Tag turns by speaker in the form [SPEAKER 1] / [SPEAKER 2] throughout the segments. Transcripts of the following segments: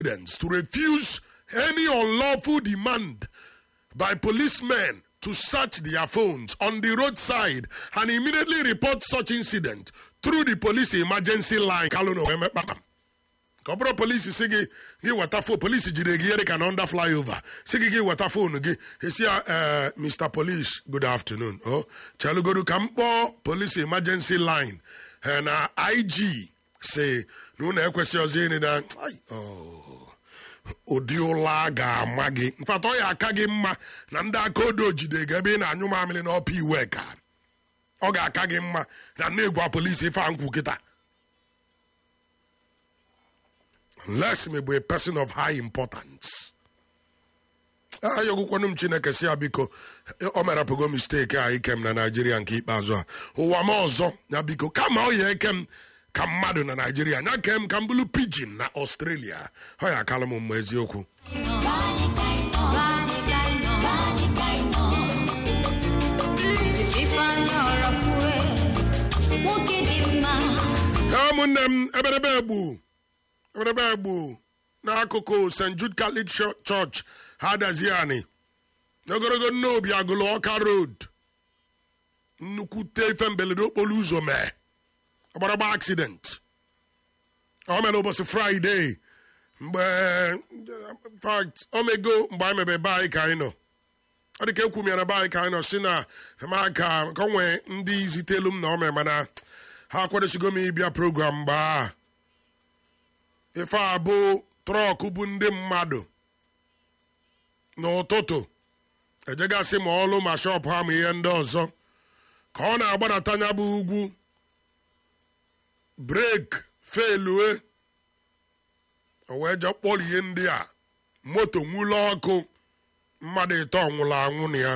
[SPEAKER 1] residents to refuse any unlawful demand by policemen to search their phones on the roadside and immediately report such incident through the police emergency line. Kalụna wee mekpa ka ọ bụrụ polisi si gị gị weta fon polisi jide gị ihe dịka na under flyover si gị gị weta fon gị esi ya eh, mr police good afternoon o chelugodu ka m kpọọ police emergency line eh, na ig si na unu ekwesị ọzọ ịnị na ai, oh. ụdị ụla a ga-ama gị mfata ọ ya aka gị mma na ndị aka odo jide gị ebe ị na-anyụ mamịrị n'ọpa iwe ka ọ ga-aka gị mma na na-egwa polisi ife a nkwu kịta unless me bụ a person of high importance ayọgwụkwanụ m chineke si ya biko o merapụgo mistake a ike m na naijiria nke ikpeazụ a ụwa m ọzọ ya biko kama ọ ya eke m ka mmadụ na naijiria nya kee m ka m bụrụ pidgin na australia ọ ya akalụ m mma eziokwu ha ụmụnne m eberebe egbu eberebe egbu n'akụkụ st jude catholic Cho- church ha dazie anyị n'ogologo nnobi agụlụ ọka road nnukwute ife mberede okporo ụzọ mee ọgbaragba accident ọ mere ụbọchị fraịde mgbe in fact omego mgbe anyị mebe be anyị ka anyị nọ ọ dị ka ekwu m ya na be anyị ka anyị nọ si na ma ka ka o nwee ndị zitelu m na ome mana ha akwadosigo m ịbịa program mgbe a ife a bụ trọk bụ ndị mmadụ n'ụtụtụ ejegasị ma ọlụ ma shọpụ ha ma ihe ndị ọzọ ka ọ na-agbadata nya bụ ugwu breki felue o wee je kpọrọ ihe ndị a moto nwụlọ ọkụ mmadụ ịtọ nwụrụ anwụ na ya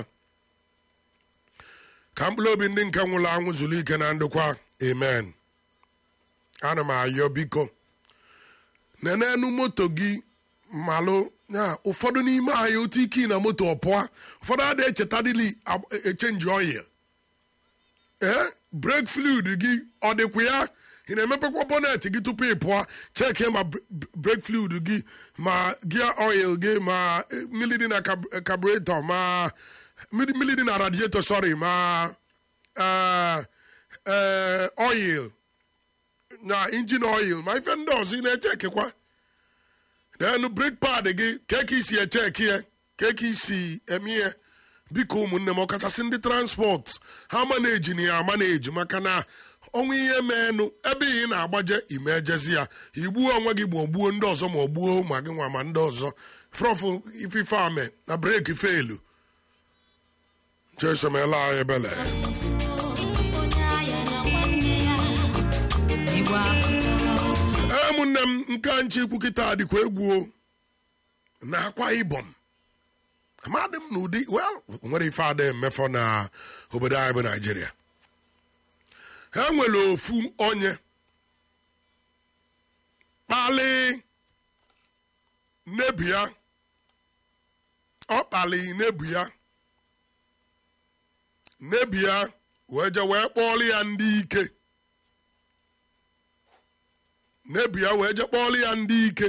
[SPEAKER 1] ka mkpụrụ obi ndị nke nwụrụ anwụ zuru ike na ndụkwa amen ana m ayọ biko nenenu moto gị malụ ya ụfọdụ n'ime anyị otu ike na moto ọpụa ụfọdụ adịghị echetadịli echenji oil ee brek fluid gị ọ dịkwa ya ị na-emepekwa bọnet gị tupu ị pụọ cheki ma brek fluid gị ma gia oil gị ma eh, mmiri dị na kab- carburetor ma mmiri mmiri dị na radiator sorry ma eh, eh, oil na engine oil ma ife ndị ọzọ ị na-echekikwa then brake pad gị ka ka isi echeki ya ka ka isi eme ya biko ụmụnne m ọkachasị ndị transport ha maneji na ya amaneji maka na ọnwa ihe meenụ ebe ị na-agbaje ime ejezi ya igbuo onwe gị ma ọ gbuo ndị ọzọ ma ọ gbuo ma gị nwa ma ndị ọzọ frọfụ ifife ame na breki felu jesomela anyị ebele ụmụnne m nke nchi ikwu kịta dịkwa egwu o na akwa ibom amadị m na ụdị well nwere ife ada emefọ na obodo anyị bụ naijiria ha nwere ofu onye kpali nebu ya ọ kpali nebu ya nebu ya wee je wee kpọọlụ ya ndị ike nebu ya wee je kpọọlụ ya ndị ike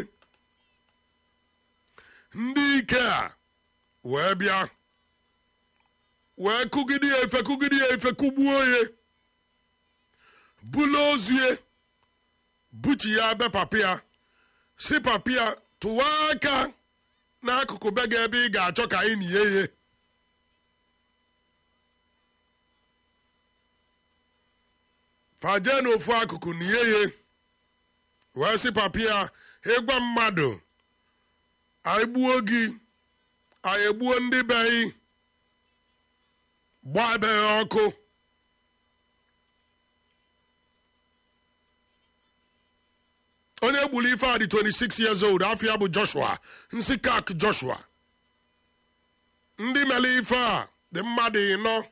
[SPEAKER 1] ndị ike a wee bịa wee kụgide ya efe kụgide ya efe kụgbuo ya bulu ozu ya buchi ya be papa ya si papa ya tụwa aka n'akụkụ be gị ebe ị ga-achọ ka anyị nie ya faje n'ofu akụkụ nie ya wee sị papa ya ịgwa mmadụ anyị gbuo gị anyị egbuo ndị be anyị gbaa ebe ya ọkụ onye gburu ife a dị 26 years old afọ ya bụ joshua nsi kak joshua ndị mere ife a dị mmadụ ịnọ